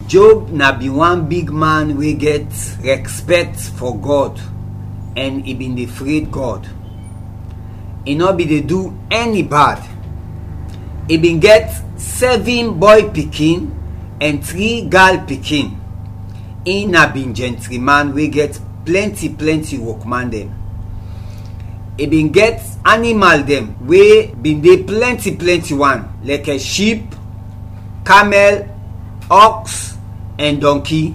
job na be one big man wey get respect for god and e bin dey afraid god e no be dey do any bad e bin get seven boy pikin and three girl pikin e na bin gentleman wey get plenty plenty workman dem e bin get animal dem wey bin dey plenty plenty one like a sheep camel ox and donkey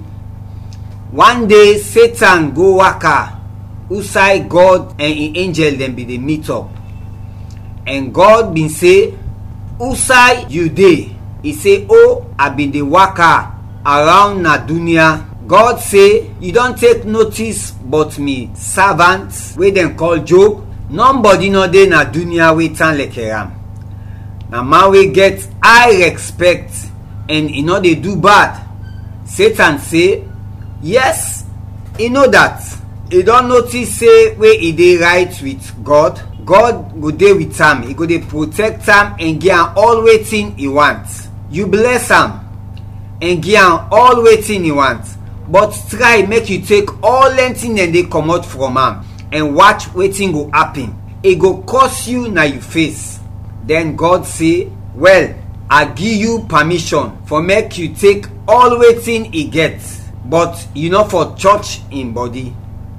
one day satan go waka outside god and im angel dem bin dey meet up and god bin say outside you dey e say oh i bin dey waka around na dunia god say you don take notice but me servant wey dem call job nobody no dey na dunia wey tan like am na man wey get high respect and e no dey do bad satan say yes e know dat e don notice say wey e dey right with god god go dey with am e go dey protect am and give am all wetin e want you bless am and give am all wetin e want but try make you take all anything dem dey comot from am and watch wetin go happen e go curse you na you face then god say well i give you permission for make you take all wetin e get but you no for church im body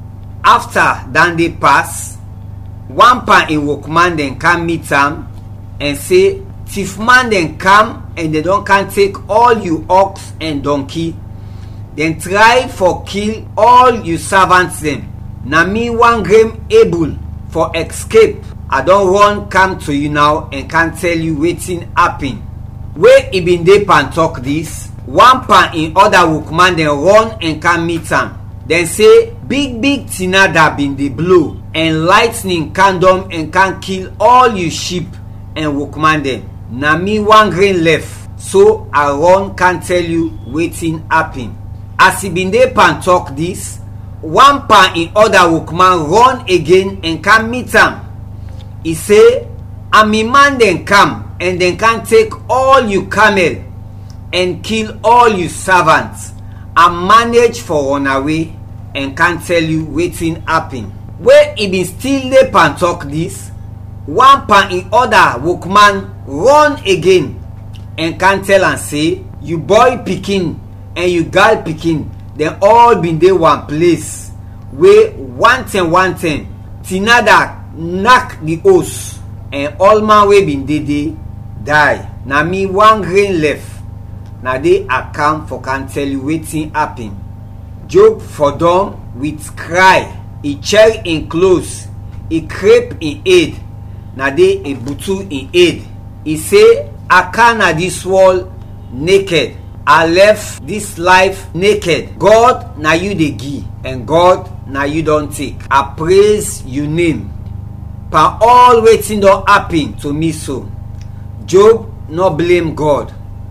after dat day pass one pan im workman dem come meet am and say thief man dem come and dem don come take all you ox and donkey dem try for kill all you servants dem na me wan grame able for escape i don run come to you now and can tell you wetin happen wey e bin dey pan talk dis one pan im other workman dem run and come meet am dem say big big tinada bin dey blow and lightning can come and can kill all you sheep and workman dem na me one grain left so i run can tell you wetin happen as e bin dey pan talk dis one pan im other workman run again and come meet am e say ami man dem come and dem can take all you camel and kill all you servants and manage for run away and can tell you wetin happen wey e bin still dey pan talk dis one pan im other workman run again and can tell am say you boy pikin and you girl pikin dem all bin dey one place wey one ten one ten tinada knack the hose and all man wey bin dey dey die na me one grain left na dey account for can tell you wetin happen job for don with cry e check im clothes e crepe im head na dey e butu im head e say i can na dis world naked i left dis life naked god na you dey give and god na you don take i praise you name per all wetin don happen to me so job no blame god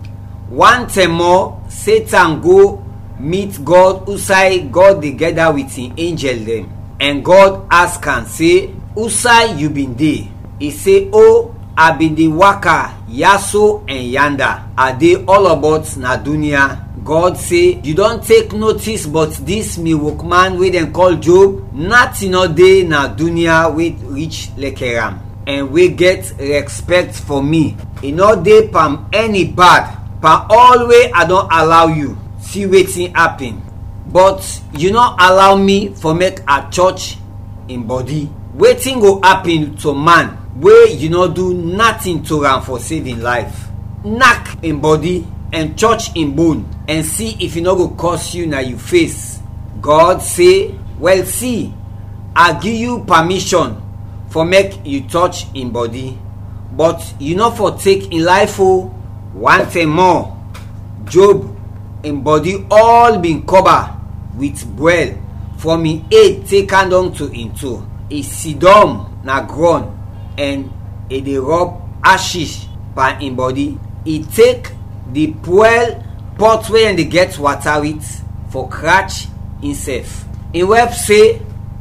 one time more satan go meet god outside god dey gather with him angel dem and god ask am say outside you bin dey e say oh i bin dey waka yaso and yanda i dey all about na dunia god say you don take notice but dis me workman wey dem call job nothing no dey na dunia wey reach like am and wey get respect for me e no dey palm any bad per all wey i don allow you see wetin happen but you no allow me for make i church im body wetin go happen to man wey you no do nothing to am for save im life knack im body and touch im bone and see if e no go curse you na you face god say well see i give you permission for make you touch im body but you no for take im life o one thing more job im body all bin cover with well from im head take am down to im toe e sidon na ground and e dey rub ashes by im body e take the fuel pot wey dem dey get water with for scratch himself im wife say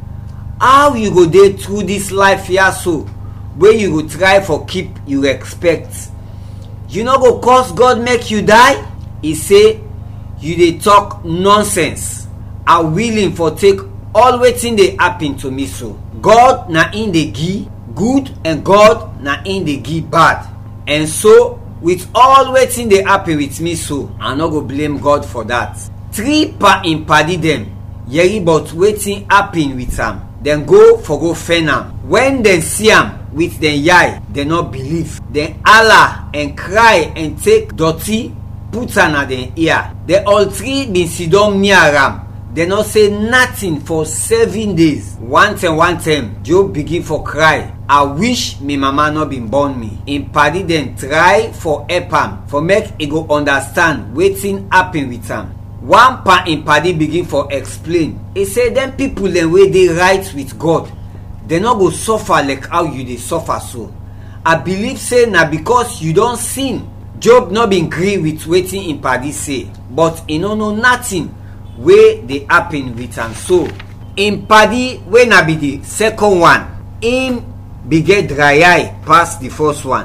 how you go dey through dis life here so wey you go try for keep you respect you no go cause god make you die e say you dey talk nonsense i willing for take all wetin dey happen to me so god na im dey give good and god na im dey give bad and so with all wetin dey happen with me so i no go blame god for that three pa im padi dem yeri but wetin happen with am dem go for go fen am wen dem see am with dem yai dem no believe dem hala and cry and take dirty put am na dem ear dem all three bin sidon near am dem no say nothing for seven days one time one time job begin for cry i wish me mama no bin born me im padi dem try for help am for make e go understand wetin happen with am one pa im padi begin for explain e say dem pipo dem wey dey right with god dem no go suffer like how you dey suffer so i believe say na because you don sin job no bin gree with wetin im padi say but e no know nothing wey dey happen with am so im padi wey na be the second one im bin get dry eye pass the first one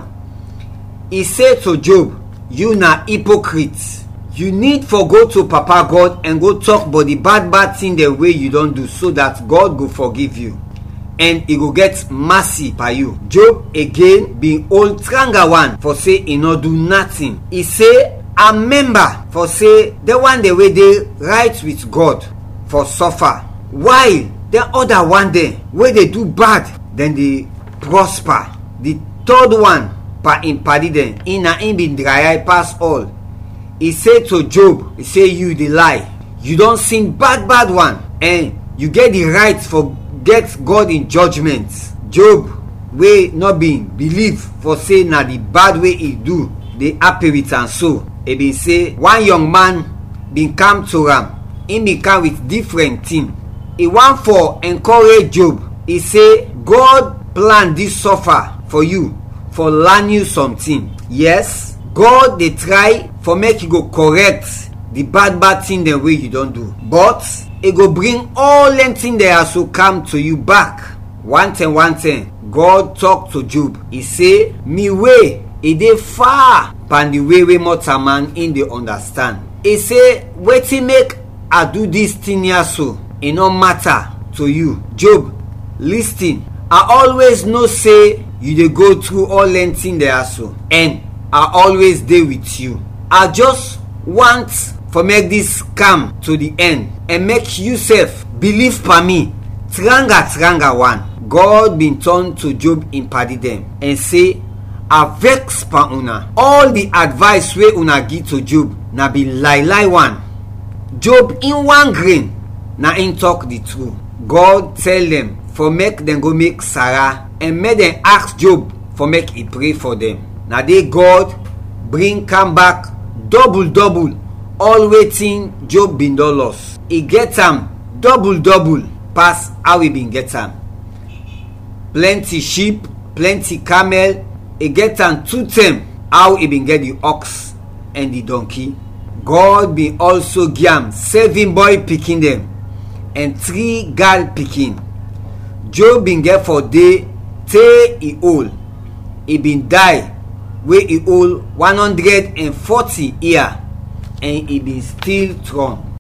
e say to job you na hypocrite you need for go to papa god and go talk about the bad bad thing dem wey you don do so that god go forgive you and e go get mercy by you job again bin hold tranga one for say e no do nothing e say i member for say the one dey wey dey right with god for suffer while the other one dem wey dey do bad dem dey prosper the third one pa im padi dem e na im bin dry eye pass all e say to job e say you dey lie you don sin bad bad one and you get the right for get god in judgment job wey no bin believe for say na the bad wey e do dey happy with am so e bin say one young man bin come to am im bin come with different thing e wan for encourage job e say god plan dis suffer for you for learn you something yes god dey try for make you go correct the bad bad thing dem wey you don do but e go bring all dem thing dem as to come to you back one ten one ten god talk to job e say me way e dey far pan the way wey mortal man im dey understand e say wetin make i do dis thing here so e no matter to you job lis ten i always know say you dey go through all dem thing there so and i always dey with you i just want for make dis calm to the end and make you sef believe pa me tranga tranga one god bin turn to job im padi dem and say i vex pa una all the advice wey una give to job na be lie lie one job in one grain na im talk the truth god tell dem for make dem go make sarah and make dem ask job for make e pray for dem na dey god bring come back double double all wetin job bin don loss e get am double double pass how e bin get am plenty sheep plenty camel e get am two term how e bin get the ox and the donkey god bin also give am seven boy pikin dem and three girl pikin job bin get for day tey e old e bin die wey e hold one hundred and forty year and e bin still strong